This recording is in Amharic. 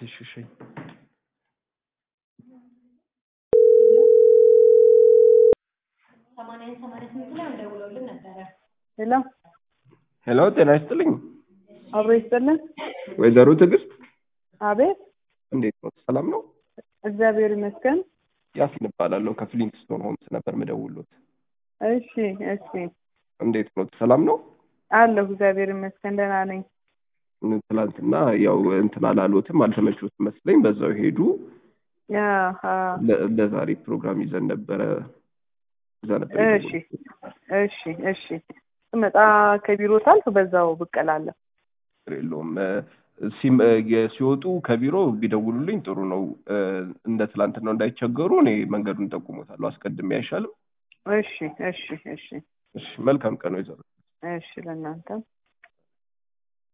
እሺ እሺ ሄሎ ሄሎ ጤና ይስጥልኝ አብሮ ይስጥልን። ወይዘሮ ትዕግስት አቤት እንዴት ነው ሰላም ነው እግዚአብሔር ይመስገን። ያሲን እባላለሁ ከፍሊንትስቶን ሆምስ ነበር ምደውሎት እሺ እሺ እንዴት ነው ሰላም ነው አለሁ እግዚአብሔር ይመስገን ደህና ነኝ። ትላንትና ያው እንትን አላሎትም አልተመቾትም መስለኝ በዛው ሄዱ አሃ፣ ለ- ለዛሬ ፕሮግራም ይዘን ነበረ እዛ ነበር እሺ እሺ እሺ ስመጣ ከቢሮ ሳልፍ በዛው ብቅ እላለሁ። ችግር የለውም እ፣ ሲም እ፣ የ- ሲወጡ ከቢሮ ቢደውሉልኝ ጥሩ ነው እ፣ እንደ ትላንትናው እንዳይቸገሩ እኔ መንገዱን ጠቁሞታለሁ አስቀድሜ አይሻልም እሺ እሺ እሺ እሺ መልካም ቀን ወይዘሮ እሺ ለእናንተም